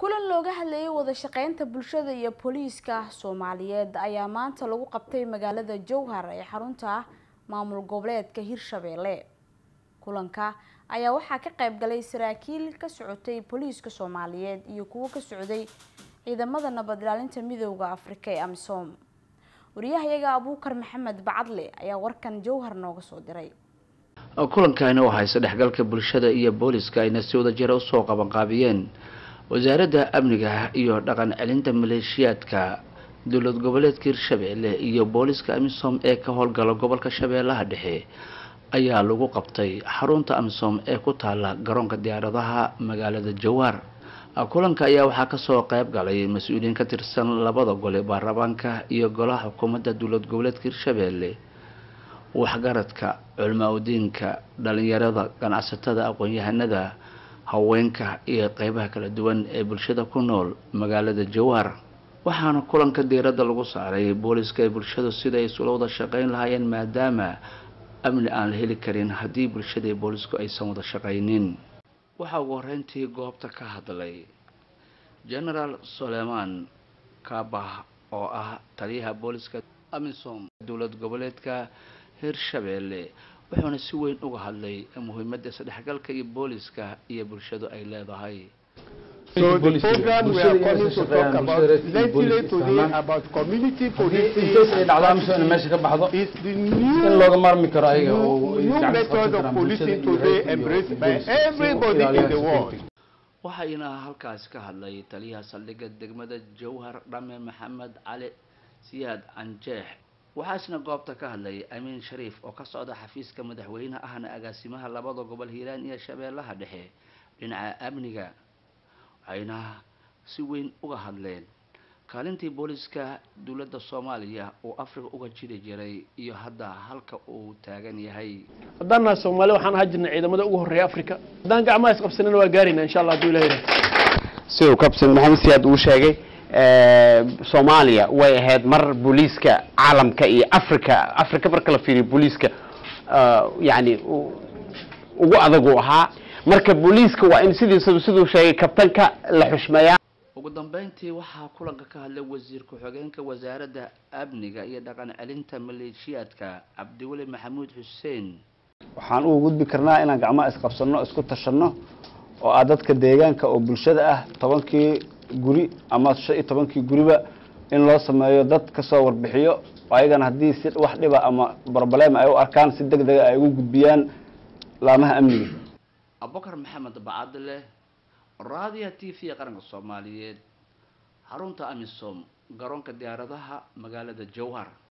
kulan looga hadlayay wada shaqeynta bulshada iyo booliiska soomaaliyeed ayaa maanta lagu qabtay magaalada jowhar ee xarunta maamul goboleedka hirshabeelle kulanka ayaa waxaa ka qayb galay saraakiil ka socotay booliiska soomaaliyeed iyo kuwo ka socday ciidamada nabad ilaalinta midooda afrika ee amisom wariyahayaga abuukar maxamed bacadle ayaa warkan jowhar nooga soo diray kulankani oo haysa dhexgalka bulshada iyo booliska ayna si wada jira usoo qabanqaabiyeen wasaaradda amniga iyo dhaqan celinta maleeshiyaadka dowlad goboleedka hirshabeelle iyo booliska amisom ee ka howlgala gobolka shabeellaha dhexe ayaa lagu qabtay xarunta amisom ee ku taala garoonka diyaaradaha magaalada jowhar kulanka ayaa waxaa kasoo qeyb galay mas-uuliyiin ka tirsan labada gole baarlamaanka iyo golaha xukuumadda dowlad goboleedka hirshabeelle waxgaradka culmaa udiinka dhalinyarada ganacsatada aqoon-yahanada haweenka iyo qeybaha kala duwan ee bulshada ku nool magaalada jowhar waxaana kulanka diiradda lagu saaray booliska ee bulshadu sida ay isula wada shaqeyn lahaayeen maadaama amni aan la heli karin haddii bulshada iyo boolisku aysan wada shaqaynin waxaa ugu horeyntii goobta ka hadlay genaraal suleiman kabah oo ah taliyaha booliska amisom dowlad goboleedka hirshabeelle wuxuuna si weyn uga hadlay muhiimadda isdhexgalka iyo booliska iyo bulshadu ay leedahay So the program we are coming to talk about legislate today about community policing ay dhacdaa mise in meesha ka baxdo is the in new looga maarmi karo ayaga oo new, ay new gacan ka method qabsan of karaan policing bulshada iyo today reerka iyo embraced by booliska si ay u everybody in ilaaliyaan the world. security. waxayna halkaasi ka hadlay taliyaha saldhigga degmada jowhar dhame maxamed cali siyaad canjeex waxaasna goobta ka hadlay amiin shariif oo ka socda xafiiska madaxweynaha ahna agaasimaha labada gobol hiiraan iyo shabeellaha dhexe dhinaca amniga waxayna si weyn uga hadleen kaalintii booliska dowladda soomaaliya uu afrika uga jiri jiray iyo hadda halka uu taagan yahay haddaan nahay soomaali waxaan ahaa jirnay ciidamada ugu horreeya afrika haddaan gacmaha isqabsanina waa gaarayna insha allah hadduu ilaha yidhaha siduu kabsan maxamed siyaad uu sheegay soomaaliya way ahayd mar booliiska caalamka iyo africa africa marka la fiiriyo booliiska yani ugu adagu ahaa marka booliiska waa in sidiisaba siduu sheegay kabtanka la xushmeeyaa ugu dambeyntii waxaa kulanka ka hadlay wasiir ku-xigeenka wasaaradda amniga iyo dhaqan celinta maleeshiyaadka cabdiweli maxamuud xuseen waxaan ugu gudbi karnaa inaan gacmaha isqabsano isku tashanno oo ah dadka deegaanka oo bulshada ah tobankii guri ama shan iyo tobankii guriba in loo sameeyo dad kasoo warbixiyo oo ayagana haddii si wax dhiba ama broblem ay u arkaan si deg dega ay ugu gudbiyaan laamaha amniga abubakar maxamed bacadle raadiya t v qaranka soomaaliyeed xarunta amisom garoonka diyaaradaha magaalada jowhar